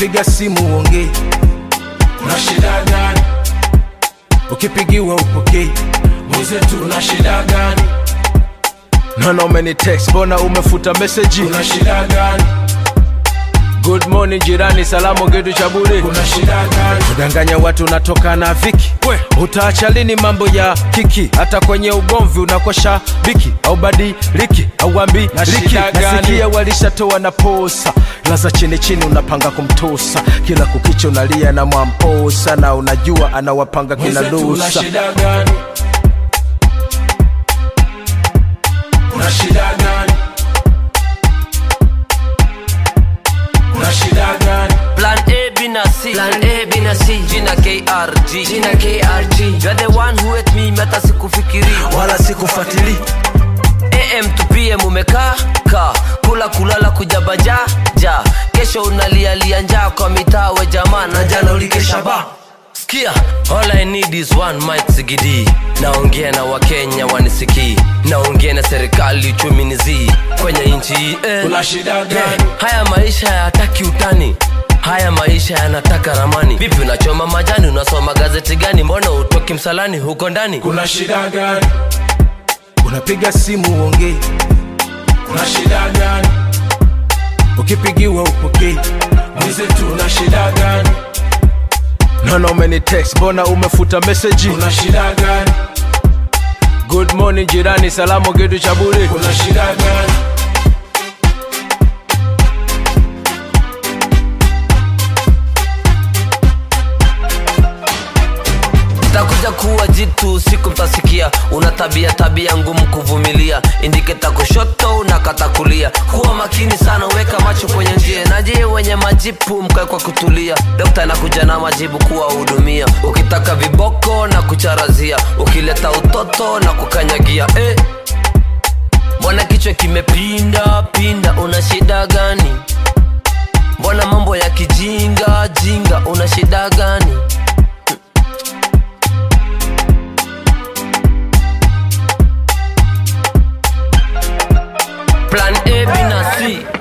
unapiga simu uongei una shida gani ukipigiwa upokei mwenzetu una shida gani naona umeni text mbona umefuta meseji una shida gani good morning jirani salamu kitu cha bure una shida gani kudanganya watu unatoka na viki We. utaacha lini mambo ya kiki hata kwenye ugomvi unakosha biki au badiliki au ambi Na liki shida gani? nasikia walishatoa na posa laza chini chini unapanga kumtosa kila kukicha unalia na mwamposa na unajua anawapanga kina mwenzetu una lusa shida gani una shida gani una shida gani Plan A, B na C. Plan A, B na C. Jina KRG. Jina KRG. You're the one who hate me, meta sikufikiri. wala sikufuatili AM to PM umekaa ka kula kulala kujabaja ja kesho unalialia njaa kwa mitaa we jamaa na jana ulikesha ba Sikia, all I need is one mic sigidi naongea na wakenya wanisikii naongea na serikali uchumi ni zii kwenye nchi hii eh. una shida Eh, gani haya maisha hayataki utani haya maisha yanataka ramani vipi unachoma majani unasoma gazeti gani mbona utoki msalani huko ndani kuna shida gani unapiga simu uongei una shida gani ukipigiwa upokei mwenzetu una shida gani naona umeni text mbona umefuta meseji una shida gani good morning jirani salamu kitu cha bure kuna shida gani takuja kuwa jitu siku mtasikia una tabia tabia ngumu kuvumilia indiketa kushoto unakata kulia kuwa makini sana weka macho kwenye njia naje wenye majipu mkae kwa kutulia dokta anakuja na majibu kuwahudumia ukitaka viboko na kucharazia ukileta utoto na kukanyagia eh. mbona kichwa kimepinda pinda una shida gani mbona mambo ya kijinga jinga una shida gani Plan A, B na C